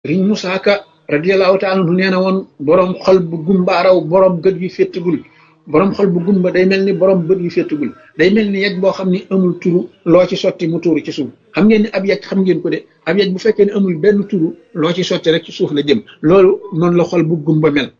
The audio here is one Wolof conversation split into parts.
riñ Musaa Ka radiyallahu taala anhu nee na woon boroom xol bu gumbaaraw boroom gët yu féttagul boroom xol bu gumba day mel ni boroom bët yu féttagul day mel ni yej boo xam ni amul turu loo ci sotti mu tuuru ci suuf xam ngeen ni ab yej xam ngeen ko de ab yej bu fekkee ne amul benn turu loo ci sotti rek ci suuf la jëm loolu noonu la xol bu gumba mel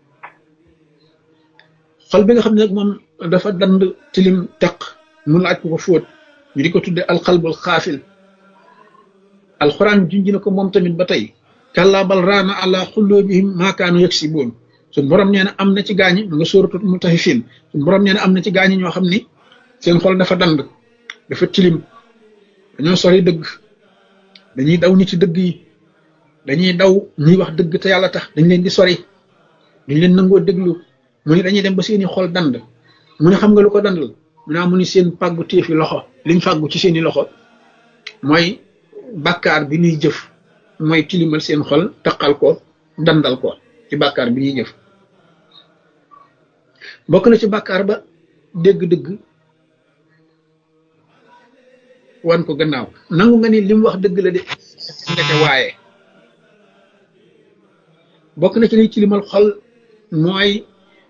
xol bi nga xam ne nag moom dafa dand tilim teq mu laaj ko ko fóot ñu di ko tudde alxalbul xaafil alxuraan junj na ko moom tamit ba tey kàllaa bal raana ala xulloobihim maakaanu yaksiboon suñ borom nee na am na ci gaañi mu nga sóoratu mutaffifin suñ borom nee na am na ci gaañi ñoo xam ni seen xol dafa dand dafa tilim dañoo sori dëgg dañuy daw nit ci dëgg yi dañuy daw ñuy wax dëgg te yàlla tax dañ leen di sori duñ leen nangoo déglu mu ni dañuy dem ba seeni xol dand mu ne xam nga lu ko dandal mu naa mu ni seen pàggu téefi loxo liñ fàggu ci seeni loxo mooy bàkkaar bi ñuy jëf mooy tilimal seen xol taqal ko dandal ko ci bàkkaar bi ñuy jëf bokk na ci bàkkaar ba dégg-dëgg wan ko gannaaw nangu nga ni li mu wax dëgg la de ndeke waaye bokk na ci liy tilimal xol mooy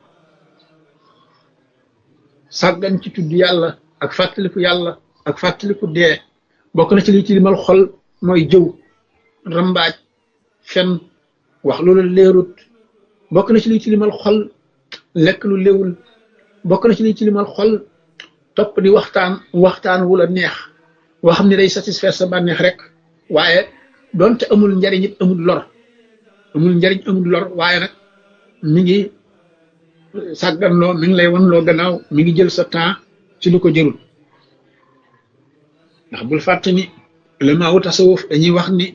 sàggan ci tudd yàlla ak fàttaliku yàlla ak fàttaliku dee bokk na ci liy tilimal xol mooy jëw rambaaj fen wax loolu leerut bokk na ci liy tilimal xol lekk lu léwul bokk na ci liy tilimal xol topp di waxtaan waxtaan wu la neex woo xam ne day satisfaire sa bànneex rek waaye doonte amul njariñ it amul lor amul njariñ amul lor waaye nag mi ngi sàgganloo mi ngi lay wan loo gannaaw mi ngi jël sa temps ci lu ko jërul ndax bul fàtte ni ulama wu tasawuf dañuy wax ni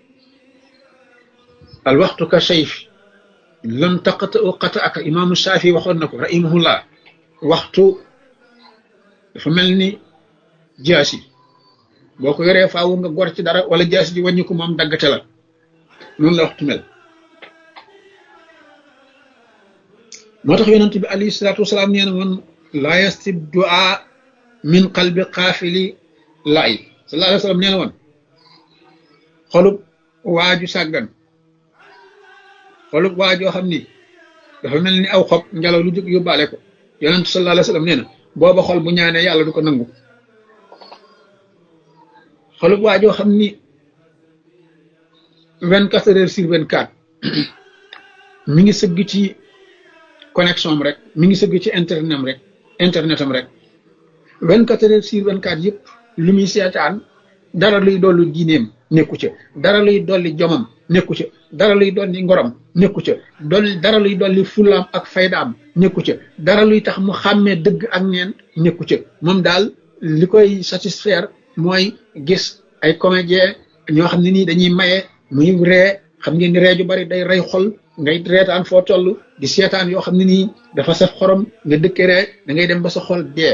al waxtu ka sayf lam taqata u qata aka imaamu Shaafi waxoon na ko rahimahullah waxtu dafa mel ni jaasi boo ko yoree faawu nga gor ci dara wala jaasi ji wàññi ko moom daggate la noonu la waxtu mel moo tax yonent bi alayhi salaatu wasalaam nee na woon laa yastib duaa min qalbi qaafili laay sallallahu alayhi wa sallam nee na woon xolub waaju sàggan xolub waajoo xam ni dafa mel ni aw xob ngelaw lu jóg yóbbaale ko yonent sallallahu alayhi wa sallam nee na booba xol bu ñaanee yàlla du ko nangu xolub waajoo xam ni vingt quatre heures sur vingt quatre mi ngi sëgg ci connexion am rek mi ngi sëgg ci internet am rek internet am rek vingt quatre heures sur vingt quatre yëpp lu muy seetaan dara luy dolli diineem nekku ca dara luy dolli jomam nekku ca dara luy dolli ngorom nekku ca dolli dara luy dolli fulaam ak faydaam nekku ca dara luy tax mu xàmmee dëgg ak neen nekku ca moom daal li koy satisfaire mooy gis ay comédien ñoo xam ne nii dañuy maye muy ree xam ngeen ni ree ju bari day rey xol ngay reetaan foo toll di seetaan yoo xam ne nii dafa saf xorom nga dëkke ree da ngay dem ba sa xol dee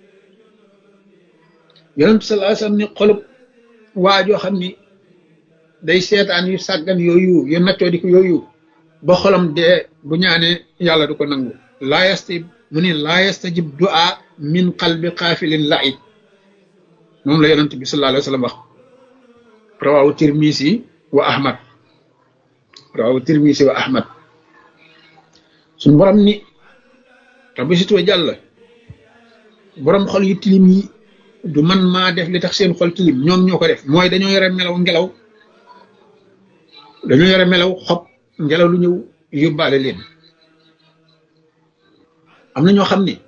yonent sallallahu alayhi wasallam ni xolub waa joo xam ni day seetaan yu sàggan yooyu yu naccoo di ko yooyu ba xolam dee bu ñaanee yàlla du ko nangu laa yastajib mu ni laa yastajib du'a min qalbi xaafilin la'ib moom la yonent bi sallallahu alayhi wasallam wax rawawu tirmisi wa ahmad rawawu tirmisi wa ahmad suñ borom ni rabbi situwa jàll borom xol yu tilim yi du man maa def li tax seen xol tilim ñoom ñoo ko def mooy dañoo yore melaw ngelaw dañoo yore melaw xob ngelaw lu ñëw yóbbaale leen am na ñoo xam ni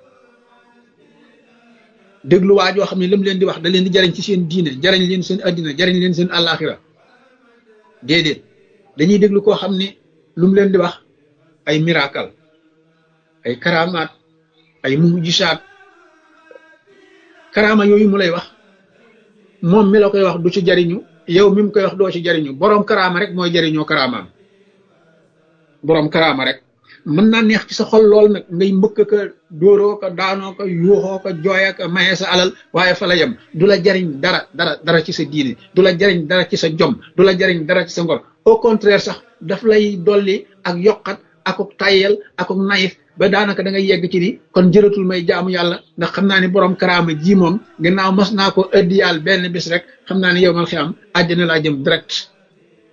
déglu waa joo xam ne lam leen di wax da leen di jariñ ci seen diine jariñ leen seen addina jariñ leen seen àllaaxira déedéet dañuy déglu koo xam ni lu mu leen di wax ay miracle ay karamaat ay mujisaat karaama yooyu mu lay wax moom mi la koy wax du ci jariñu yow mi mu koy wax doo ci jariñu boroom karaama rek mooy jariñoo karaamaam boroom karaama rek mën naa neex ci sa xol lool nag ngay mbëkk ka dóoroo ko daanoo ko yuuxoo ko jooya ko maye sa alal waaye fa la yem du la jariñ dara dara dara ci sa diine du la jariñ dara ci sa jom du la jariñ dara ci sa ngor au contraire sax daf lay dolli ak yokkat akuk tayyel akuk nayif ba daanaka da ngay yegg ci ni kon jëratul may jaamu yàlla ndax xam naa ni borom karaama ji moom gannaaw mas naa ko ëddi yàlla benn bis rek xam naa ni yow mal xiyam àjjana laa jëm direct